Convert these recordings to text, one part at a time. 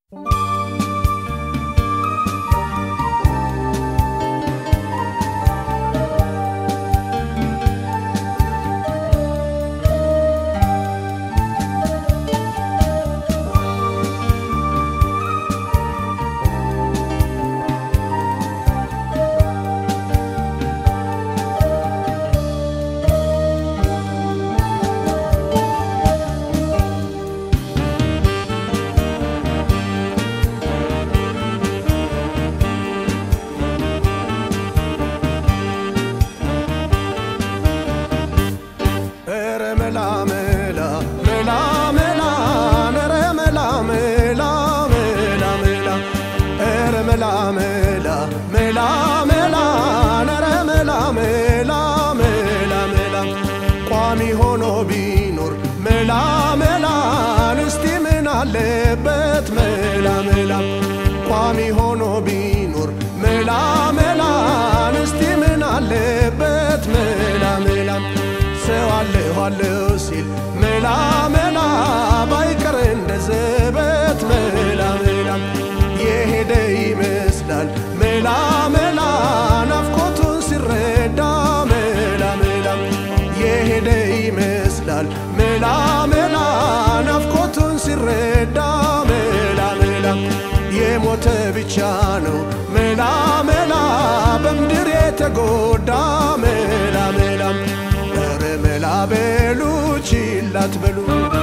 ኧረ መላ መላ መላ መላ ኧረ መላ መላ መላ መላ ኧረ መላ መላ መላ መላ ኧረ መላ መላ መላ መላ ቋሚ ሆኖ ቢኖር መላ መላ እስቲ ምን አለበት መላ መላ ቋሚ ሆኖ ቢኖር መላ መላ እስቲ ምን አለበት መላ መላ ሰው አለሁ አለሁ ሲል መላ መላ ባይቀር እንደ ዘበት መላ መላ የሄደ ይመስላል መላ መላ ናፍቆቱን ሲረዳ መላ መላ የሄደ ይመስላል መላ መላ ናፍቆቱን ሲረዳ መላ መላ የሞተ ብቻ ነው መላ መላ በምድር የተጎዳ መላ መላ ኧረ መላ በሉ ችላት በሉ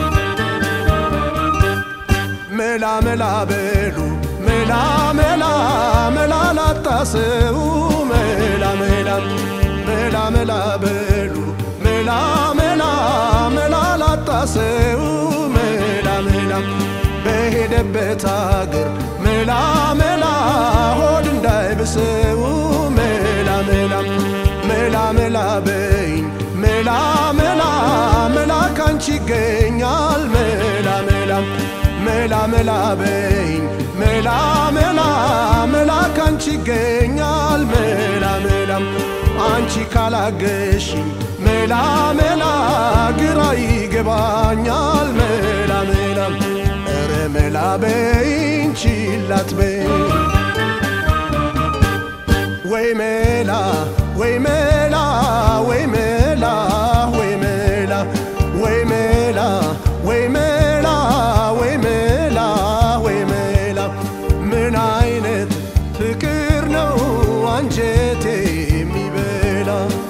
መላ መላ በሉ መላ መላ መላ ላጣሰው መላ መላ መላ መላ በሉ መላ መላ መላ ላጣሰው መላ መላ በሄደበት አገር መላ መላ ሆድ እንዳይብሰው መላ መላ መላ መላ በይኝ መላ መላ መላ ካንቺ ይገኛል መላ መላ መላ መላ በይኝ መላ መላ መላ ካንቺ ይገኛል መላ መላ አንቺ ካላገሽኝ መላ መላ ግራ ይገባኛል መላ መላ ኧረ መላ በይኝ ችላት በይኝ ወይ መላ ወይ መላ ወይ መላ ወይ መላ ወይ መላ ወይ መላ ወይ መላ ወይ መላ ምን አይነት ፍቅር ነው አንጀቴ የሚበላ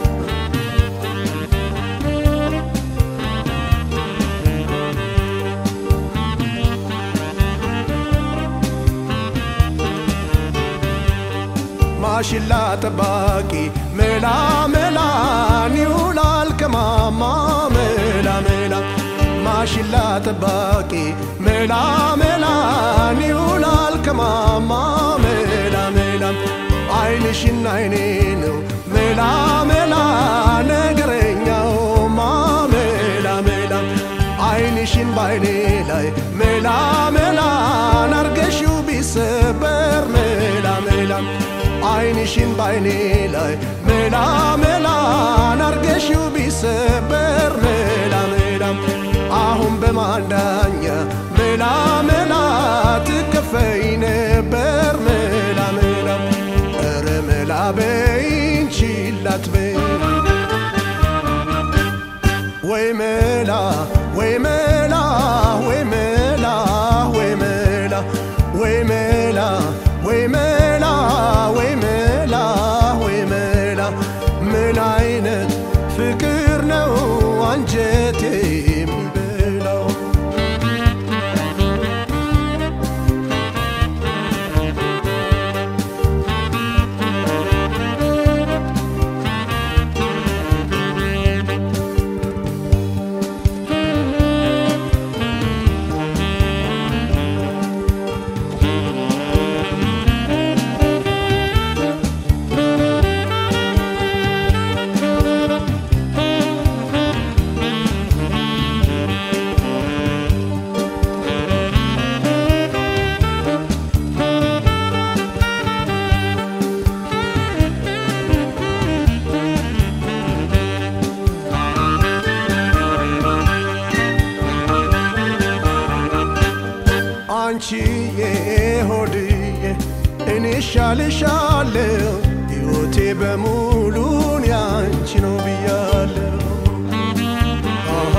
ማሽላ ጠባቂ መላ መላን ይውላል ከማማ መላ መላ ማሽላ ጠባቂ መላ መላን ይውላል ከማማ መላ መላ አይንሽና አይኔ ነው መላ መላ ነገረኛውማ መላ መላ አይንሽን ባይኔ ላይ መላ መላን አርገሽው ቢሰበር መላ መላ አይንሽን ባይኔ ላይ መላ መላን አርገሽው ቢሰበር መላ መላ አሁን በማንዳኛ መላ መላ ትከፈይ ነበር መላ መላ ኧረ መላ በይኝ ችላት በይ ወይ መላ ወይ መላ ወይ መላ ወይ መላ ወይ መላ ወይ መላ ወይ መላ ወይ መላ ምን አይነት ፍቅር ነው አንጀቴ የሚበላው አንቺዬ ሆድዬ እኔ ሻልሻለሁ ሕይወቴ በሙሉን ያንቺ ነው ብያለሁ አሃ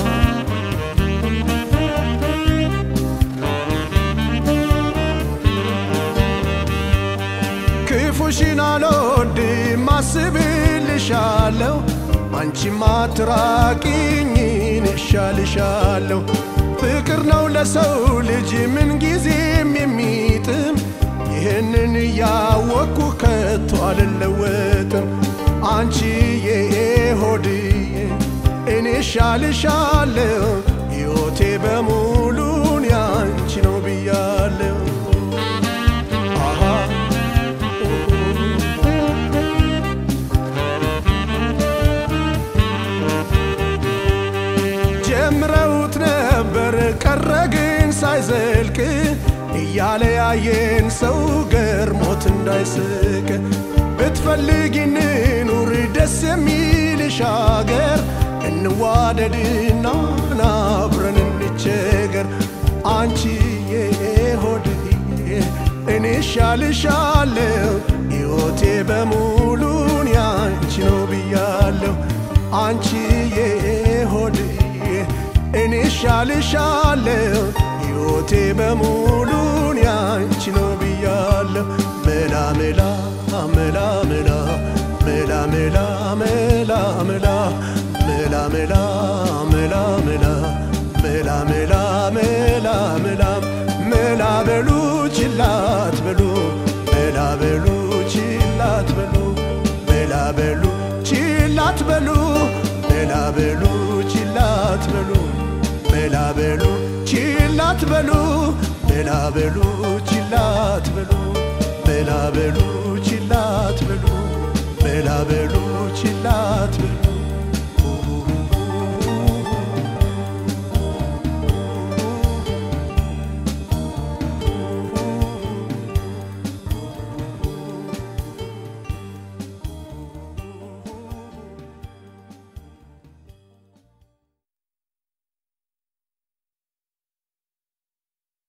ክፉሽን አልወድም አስብልሻለሁ አንቺማ አትራቂኝን እሻልሻለሁ ፍቅር ነው ለሰው ልጅ ምን ጊዜም የሚጥም ይህንን እያወቅኩ ከቶ አልለወጥም አንቺዬ ሆድዬ እኔ እሻልሻለሁ ሕይወቴ በሙሉን ያንቺ ነው ብያለሁ አሃ ጀምረውት ነበር ቀረ ግን ሳይዘልቅ እያለ ያየን ሰው ገርሞት እንዳይስቅ ብትፈልጊ እንኑር ደስ የሚልሽ አገር እንዋደድና አብረን እንቸገር አንቺዬ ሆድዬ እኔ ሻልሻለሁ ሕይወቴ በሙሉን ያንቺ ነው ብያለሁ አንቺዬ ሆድዬ እኔ ሻልሻለሁ ሕይወቴ በሙሉን ያንቺ ነው ብያለሁ መላ መላ መላ መላ መላ መላ መላ መላ መላ መላ መላ መላ መላ መላ መላ መላ መላ በሉ ችላት በሉ መላ በሉ ችላት በሉ መላ በሉ ችላት በሉ መላ በሉ ችላት በሉ መላ በሉ ችላት በሉ መላ በሉ ችላት በሉ መላ በሉ ችላት በሉ መላ በሉ ችላት በሉ